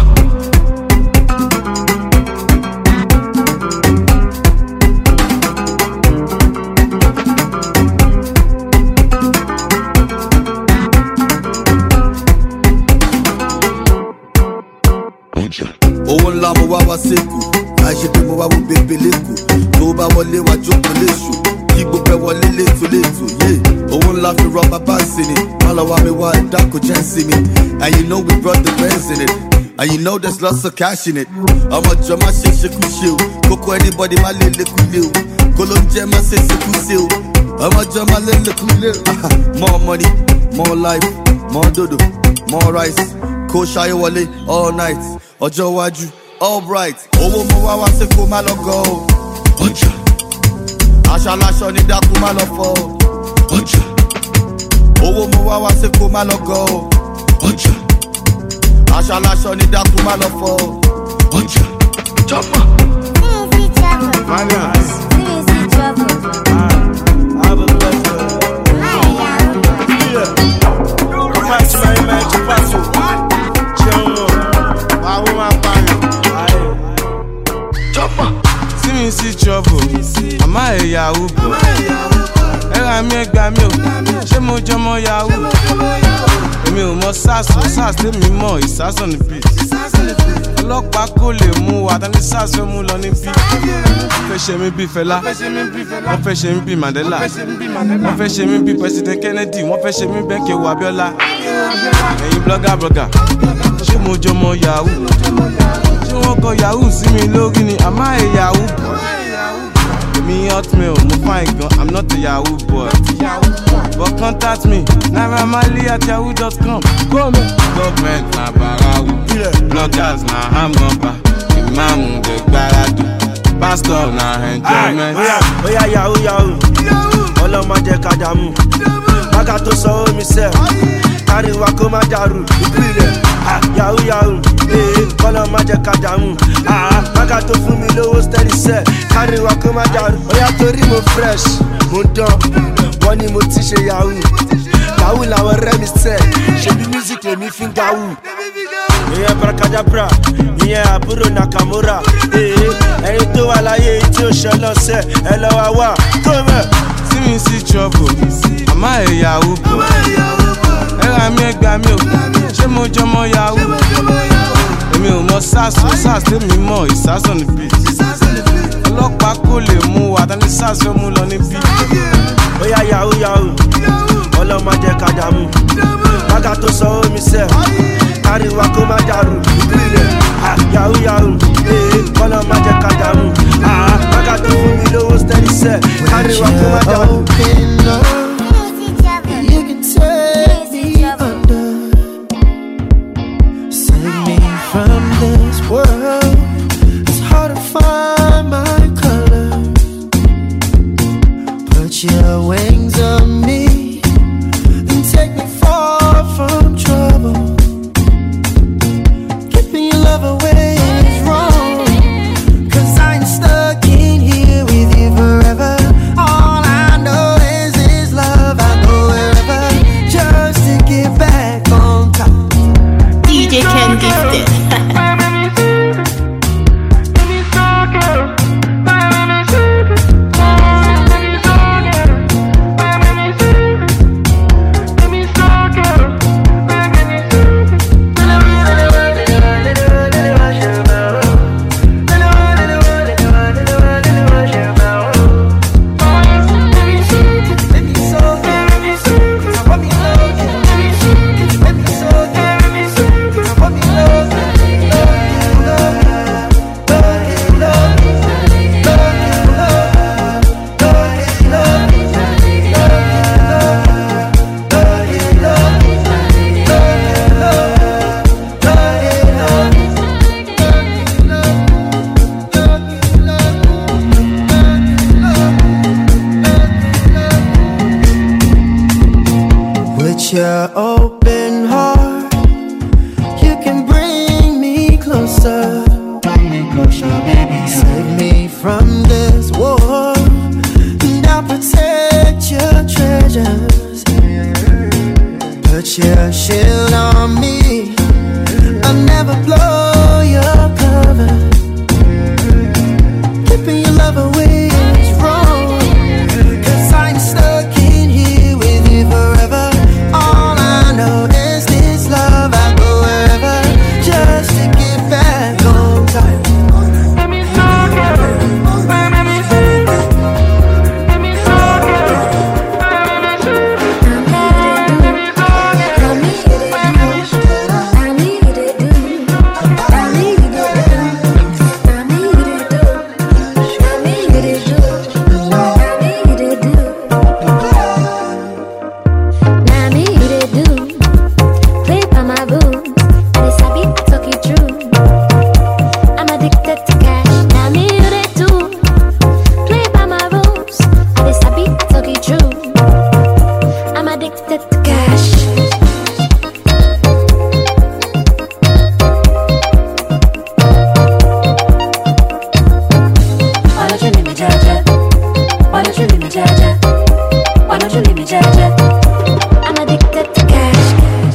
owó ńlá mo wá wá sẹ́kù àìṣe pé mo wá wo bèbè lẹ́kù tó bá wọlé wá jókòó léṣù kí gbogbo ẹ wọlé létò létò yé owó ńlá fi rọ bàbá sí ni má lọ wá mi wá ẹ̀dá kò jẹ́ sí mi and you know we brought the bands in it and you know there's lots of cash in it ọmọ jọ má ṣe ṣekú ṣe o kókó anybody má lè lékú lé o kó ló ń jẹ má ṣe ṣekú ṣe o ọmọ jọ má lè lékú lé o more money more life more dodo more rice kó ṣayé wọlé all night ọjọ́ iwájú all bright owó mo wá wá sí kó má lọ gọ o. ọjà aṣọ aláṣọ ní dákú má lọ fọ o. ọjà owó mo wá wá sí kó má lọ gọ o. ọjà aṣọ aláṣọ ní dákú má lọ fọ o. ọjà jọmọ. See me see trouble, àmọ́ ẹ̀yà ùbọ̀. Ẹ̀rọ mi ẹgbàá mi ò, ṣé mo jọmọ yahoo? Èmi ò mọ sars o, sars tèmi mọ̀ ìsásàn ní beat. Ọlọ́pàá kò lè mú wa, tani sars fẹ́ mú lọ níbí. Wọ́n fẹ́ ṣe mí bí Fẹlá, wọ́n fẹ́ ṣe mí bí Mandela, wọ́n fẹ́ ṣe mí bí President Kennedy, wọ́n fẹ́ ṣe mí bẹ́ẹ̀ kéwà Abiola. Ẹ̀yin blogger blogger, ṣé mo jọmọ yahoo? Ṣé wọ́n kọ yahoo sí mi lórí ni àmọ́ ẹ̀ yahoo boy? Èmi hotmail, mo fine gan, I'm not a yahoo boy. But contact me, Naira Marley at yahoo.com. Government na barawu, bloggers na hamgamba, imam de gbaradu, pastor na enjoyment. Oya oya yahoo yahoo, ọlọ́mọ jẹ ká dààmú. Bága tó sọ omi sẹ́, káríwá kó má dàrú. Ìpìlẹ̀ ah, yahoo yahoo, ee ọlọ́mọ jẹ ká dààmú. Ah, Bága tó fún mi lówó steady sẹ́, káríwá kó má dàrú. Oya torí mo fresh, mo dán, wọ́n ní mo ti ṣe yahoo. Yahoo làwọn ọ̀rẹ́ mi sẹ́, ṣebí music lèmi fi ń gawú. Ìyẹn Barakadabra, ìyẹn àbúrò Nakamura. Ee ẹyin tó wà láyé yìí tí ó ṣe lọ́sẹ̀, ẹ lọ́ wá wá. Tó bẹ̀. See me see trouble, àmọ́ ẹ̀ yahoo boy. Ẹ̀rọ mi ẹgbàá mi ò, ṣé mo jọmọ yahoo? Èmi ò mọ sars o, sars tèmi mọ̀ ìsásàn ní beat. Ọlọ́pàá kò lè mú wa, tani sars fẹ́ mú lọ níbí. Oya yahoo yahoo, ọlọ́mọ jẹ ká dààmú. Bága tó sọ omi sẹ́, káríwá kó má dàrú. Ìpìlẹ̀ ah, yahoo yahoo, ee ọlọ́mọ jẹ ká dààmú. Ah, Bága tó fún mi lówó steady sẹ́, káríwá kó má dàrú. You can take me under, save me from this world. It's hard to find my color. Put your wings on me and take me far from trouble. Keeping your love away is wrong. Cause I ain't stuck in here with you forever. All I know is this your open heart, you can bring me closer. Bring me closer, baby. Save me from this war, and I'll protect your treasures. Put your shield on me. I'll never blow your cover. Keeping your love away is wrong. Cause I'm stuck in here with you forever. All I know is this love. I go wherever just to get back on time. I'm addicted to cash. Why don't you leave me, Jaja? Why don't you leave me, Jaja? Why don't you leave me, Jaja? I'm addicted to cash.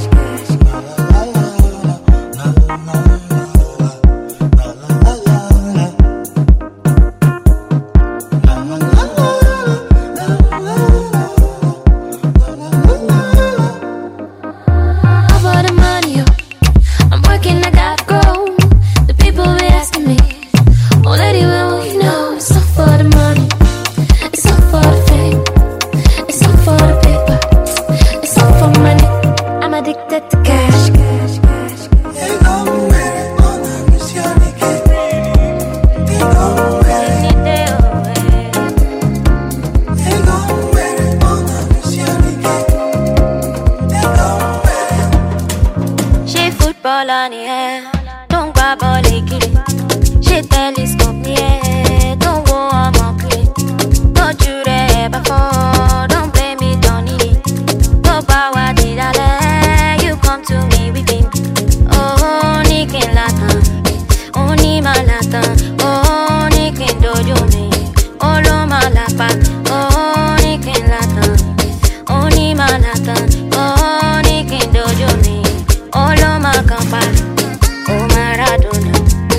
All for the money, oh. I'm working, I gotta grow. The people be asking me, oh lady, when will you know? It's all for the money, it's all for the fame, it's all for the paper, it's all for money. I'm addicted to cash. cash, cash, cash. ṣé footballer ni ẹ tó ń gbá bọ́ọ̀lù kiri ṣé telescope ni ẹ tó ń wo ọmọ kiri tójú rẹ̀ bá fọ́ don't blame me don't need it tó bá wá di lálẹ́ you come to me weeping ó ní kí n látàn ó ní máa látàn ó ní kí n dojú mi ó ló máa lápá ó ní kí n látàn ó ní máa látàn ó ní kí n dojú mi ó ló máa kàn pa ó Maradona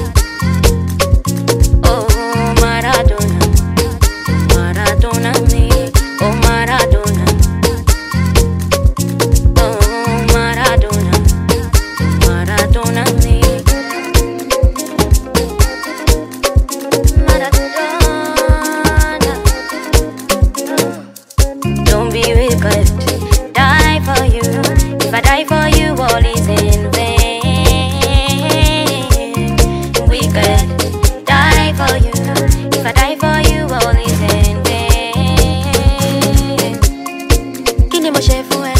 ó Maradona Maradona mi ó Maradona ó Maradona Maradona mi. Don't be wicked, die for you. If I die for you, all is in vain. Wicked, die for you. If I die for you, all is in vain. Kí ni mo ṣe fún ẹ?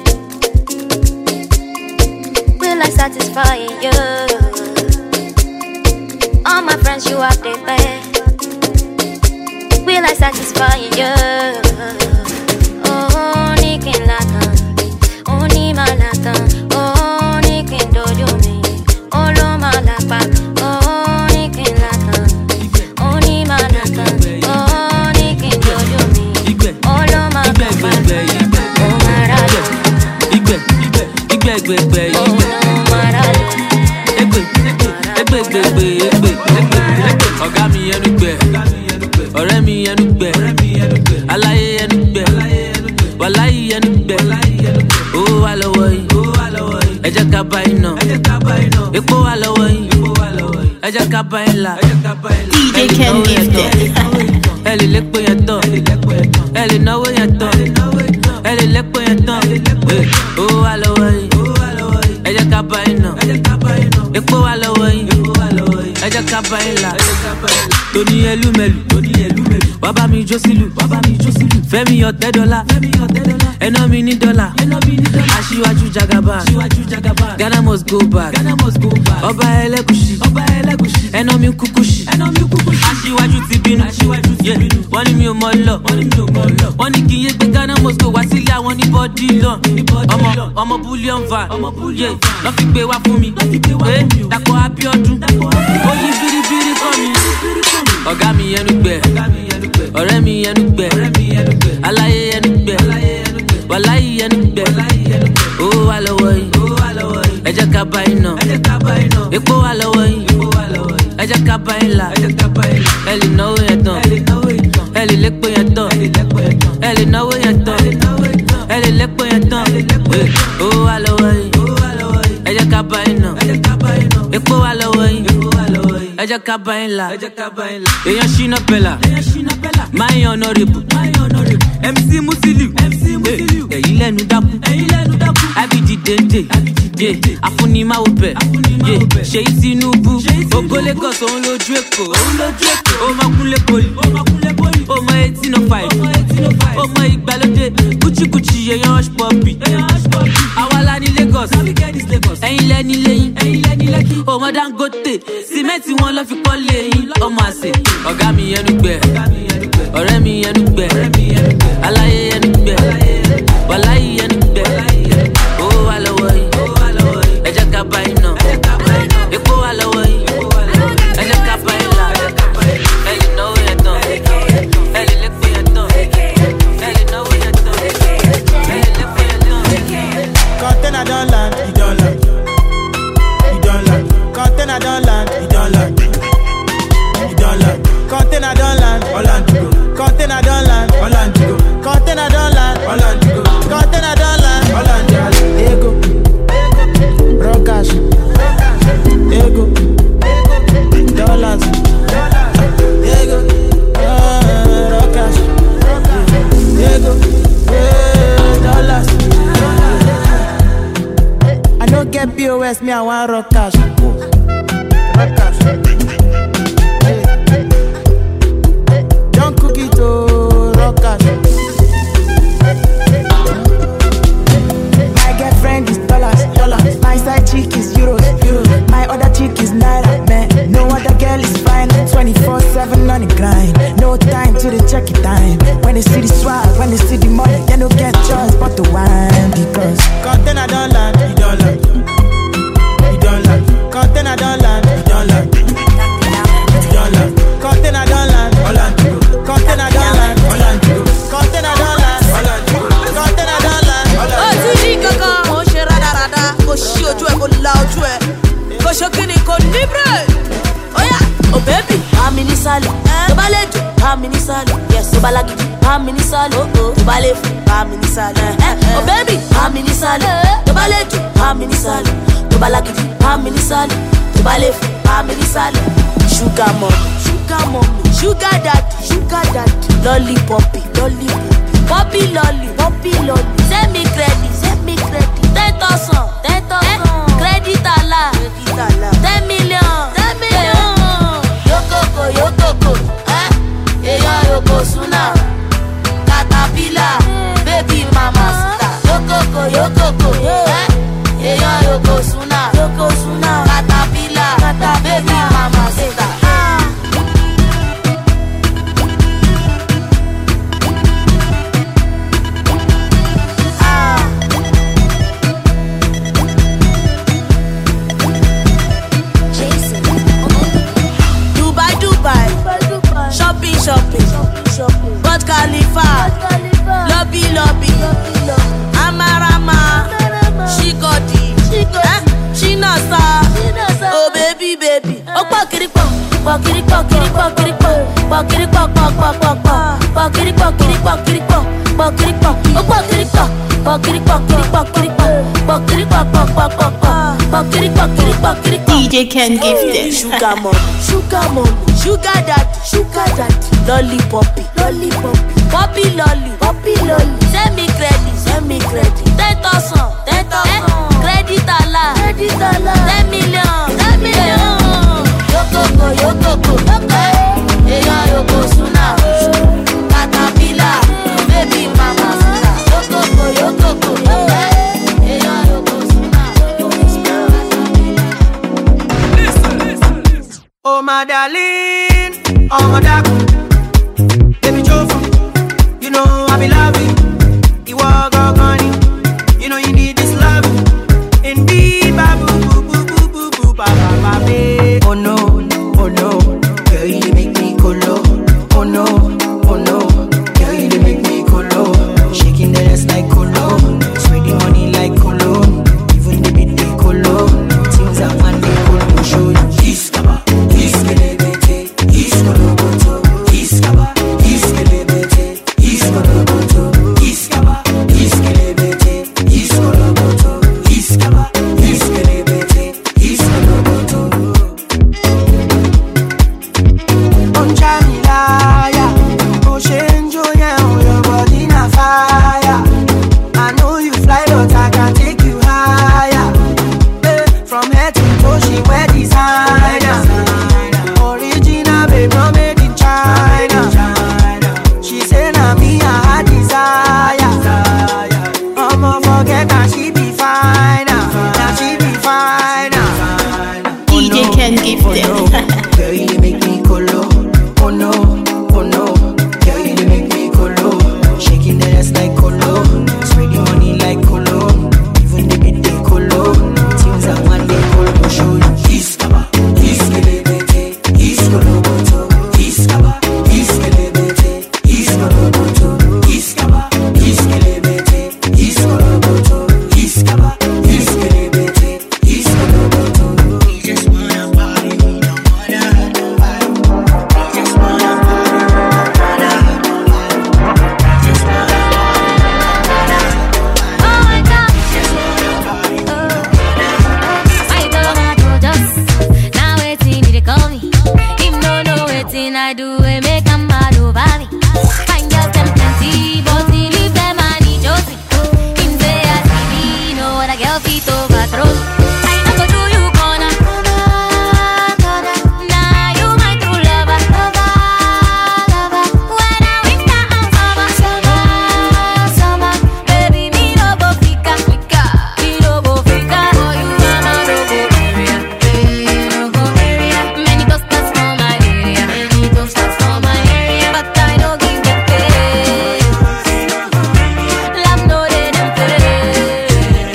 Will I satisfy you? All my friends, you are the best. Will I satisfy you? Oh, ní kí n látàn, ó ní máa látàn, ó ní kí n dojú mi, ó ló máa lápá, ó ní kí n látàn, ó ní máa látàn, ó ní kí n dojú mi, ó ló máa lápá, ó máa rà lọ. Igbe, igbe, igbe, igbe, igbe, igbe. Egbe, egbe, egbe, egbe, egbe, egbe, egbe. Ọ̀gá mi ẹnu gbẹ, ọ̀rẹ́ mi ẹnu gbẹ, aláyé ẹnu gbẹ, wàláyé ẹnu gbẹ. Owó wà lọ́wọ́ yìí, ẹ jẹ́ ká bá iná. Epo wà lọ́wọ́ yìí, ẹ jẹ́ ká bá ẹ̀ là. DJ Ken Gifted. Ẹ lè lépo yẹn tán, ẹ lè náwó yẹn tán, ẹ lè lépo yẹn tán. Eh, Owó wà lọ́wọ́ yìí, ẹ jẹ́ ká bá iná. Epo wà lọ́wọ́ yìí, ẹ jẹ́ ká bá ẹ̀ là. Tóní ẹlúmẹ̀lú, bàbá mi jó sílù fẹ́mi ọ̀tẹ́ dọ́là ẹná mi ní dọ́là aṣíwájú jagaba ghana must go back ọba ẹlẹ́gùsì ẹná mi kúkúsì aṣíwájú ti bínú Yeah, wọ́n ní mi ò mọ lọ wọ́n ní kí n yé gbé ghana must go wá sílé àwọn ní bọ́dí lọ ọmọ ọmọ bullion van Yeah, lọ́ fi gbé wá fún mi Eh, dàpọ̀ abiodun ó yí biribiri kọ́ mi ọ̀gá mi ẹnu gbẹ ọ̀rẹ́ mi ẹnu gbẹ aláyé ẹnu gbẹ wàláyé ẹnu gbẹ owó wà lọ́wọ́ yìí ẹ jẹ́ ká bá iná epo wà lọ́wọ́ yìí ẹ jẹ́ ká bá ilà ẹ lè náwó yẹn tán ẹ lè lépo yẹn tán ẹ lè náwó yẹn tán ẹ lè lépo yẹn tán owó wà lọ́wọ́ yìí ẹ jẹ́ ká bá iná epo wà lọ́wọ́ yìí ẹ jẹ́ ká bá ilà èèyàn ṣínà pẹ̀lá máa ń yan ọ̀nàrẹ́bù mc musiliu ẹ̀yìn lẹ́nu dákú abd dende afunimawo bẹ̀ ṣèyí tinubu ògo lagos òun lójú èkó ó máa kúnlé poli ó mọ eighteen oh five ó mọ ìgbàlódé kúchíkúchí èèyàn hush puppy àwa la ní lagos ẹ̀yin lẹ́ni lẹ́yìn ó mọ dangote sìmẹ́ǹtì wọn lọ́ fi kọ́ lẹ́yìn ọmọ àṣẹ ọ̀gá mi ẹnu gbẹ ọ̀rẹ́ mi ẹnu gbẹ aláyé ẹnu gbẹ wàláyé ẹnu gbẹ owó wà lọ́wọ́ yìí ẹ jẹ́ ká bá iná epo wà lọ́wọ́ yìí ẹ jẹ́ ká bá ilà ẹ lè náwó yẹn tán ẹ lè lépo yẹn tán ẹ lè náwó yẹn tán ẹ lè lépo yẹn tán. Container don land, e don land. E don land. Container don land, e don land. E don land. Container don land, Holland to go. Container don land, Holland to go. Container don land, Holland to go. Container don land, Holland to go. Ego, raw cash. Ego, dollars. Ego, uh, raw cash. Ego, eh, dollars. I no get POS, me I want rock cash. Rock cash. Don't cook it to rock cash. My girlfriend is dollars, dollars. My side chick is euros, euros. My other chick is naira, man. No other girl is fine. 24/7 on the grind. No time to the check it time. When they see the swag, when they see the money, they no get choice but to wine because container don't land, you don't land. You don't land. Container don't land, you don't land. You don't land. Container don't land, Holland to go. Container don't land, Holland to go. Container don't land, Holland to go. Container don't land, ó Holland to ti rí kankan mo ṣe rádaràda kò ṣí ojú ẹ kò la ojú ẹ kò ṣe kíni kò ní bírè óyá ò bẹ́ẹ̀bì bá mi ní sálẹ̀ tó bá lè dùn bá mi ní sálẹ̀ yẹs tó bá lágídí bá mi ní sálẹ̀ tó bá lè fún bá mi ní sálẹ̀ ò bẹ́ẹ̀bì bá mi ní sálẹ̀ tó bá lè dùn bá mi ní sálẹ̀ tó bá lágídí bá mi ní sálẹ̀ tó bá lè fún bá mi ní sálẹ̀ ṣúgà mọ̀ ṣúgà mọ̀ ṣúgà dàdí ṣúgà dàdí lọ́lí pọ̀pì lọ́lí pọ̀pì pọ́pì lọ́lì pọ́pì lọ́lì sẹ́mi kírẹ́dì sẹ́mi kírẹ́dì ten thousand ten thousand kírẹ́dìtì àlà kírẹ́dìtì àlà ten million ten million. yókòkò yókòkò ẹ́ èèyàn yòókò súnà katapila bébí mama sita yókòkò yókòkò ẹ́ èèyàn yòókò súnà yòókò súnà katapila bébí mama sita. Dubai, Dubai, shopping, shopping, Burj Khalifa, lobby, lobby, Amarama, Shikodi, eh, Shinasa, oh baby, baby, oh pokiri pok, pokiri pokiri pokiri pok, pokiri pok pok pok pok pok, pokiri pokiri pokiri pok, pokiri pok, oh pokiri pok, pokiri pokiri pokiri pok, pokiri pok pok pok pok pok, pokiri pokiri pokiri pok. DJ Ken Gifted. Sugar mom, sugar mom, sugar dad, sugar dad. Lollipoppy, lollipoppy, poppy lolly, poppy lolly. Send me credit, send me credit. Ten thousand, ten thousand. Credit ala, credit ala. Ten million, ten million. Yokoko, yokoko, yoko. Eya yoko suna. Oh my darling, oh my dark, baby Jofa, you know I be loving. You are gone, you know you need this love. Indeed, babu, boo, boo, boo, boo, boo, ba, ba, ba, babe. Oh no, oh no, girl you dey make me colo. Oh no, oh no, girl you dey make me colo. Shaking the ass like colo, spreading money like colo. Even the beat they colo. Things I want they colo show you. Iskaba, iskelebete, iskoloboto, iskaba, iskelebete, iskoloboto, iskaba, iskelebete, iskoloboto, iskaba, iskelebete, iskoloboto. Onja mi láyà, bó ṣe ń jó yẹn o, your body na fire. I know you fly, but I can take you higher. Eh, From head to toe, she wear designer. Original, babe, no made in China. She say na me I her desire. I'ma forget that she be fine. Now she be fine. DJ Ken Gifted. Girl, you dey make me colo. Oh no, oh no. Girl, you dey make me colo. Shaking the ass like colo. Spreading money like colo. Even the beat they colo. Things I want they colo show you. Iskaba, iskelebete, iskoloboto. Iskaba, iskelebete, iskoloboto. Iskaba, iskelebete, iskoloboto. Iskaba, iskelebete, iskoloboto. You just wanna party, you don't wanna hurt nobody. You just wanna party, you don't wanna hurt nobody. You just wanna Oh my God. I don't want to just now waiting me to call me. Him no know waiting I do we make a mad over me. Find girls them plenty, but he leave them and he Josie. Him say I see me, know what a girl feet overthrow. I not go do you corner. Nah, you my true lover. When I winter and summer, summer, summer, baby me no go fika, fika, me no go fika. For you I'm a no go area, eh, no go area. Many toasters for my area, many toasters for my area, but I don't give them face. Love no dey them face.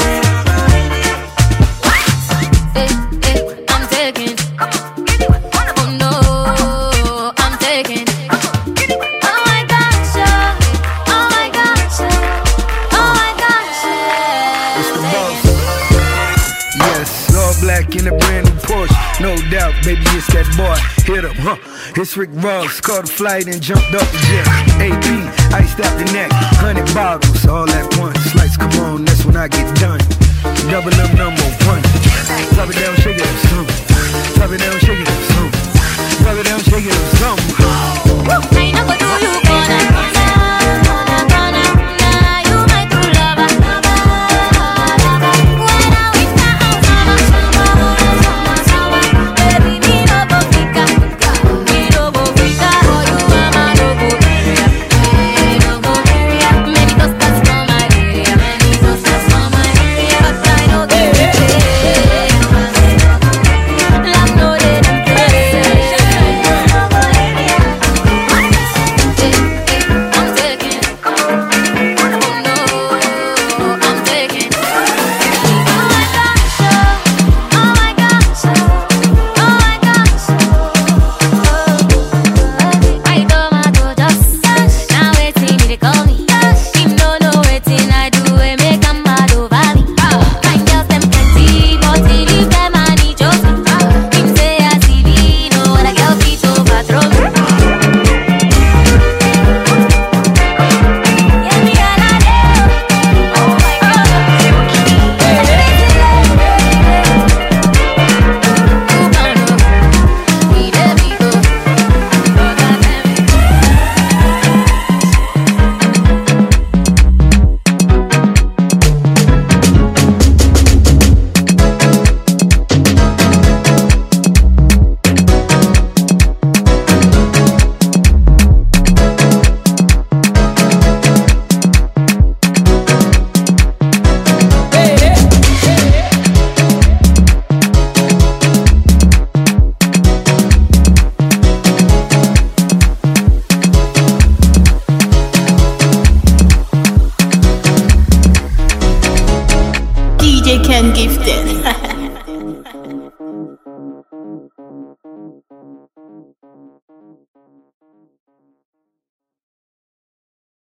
Eh, eh, I'm taking. Oh no, I'm taking. Oh my gosh, yeah. oh my gosh, yeah. oh my gosh. yeah. It's the boss. Yes, all black in a brand new Porsche. No doubt, baby, it's that boy. Hit him, huh? It's Rick Ross. Caught a flight and jumped off the jet. AP, iced out the neck. Hundred bottles, all at once. Lights come on, that's when I get done. Double up number one. Drop it down, shake it up, some. Drop it down, shake it up, some. Drop it down, shake it up, some. I know what do you gonna gonna gonna Nah, you my true lover When I winter and summer Summer, summer, baby me no go fika Me no go fika For you I'm a no go area Eh, no go area Many toasters for my area Many toasters for my area But I no give a shit Love no dey them face DJ Ken Gifted.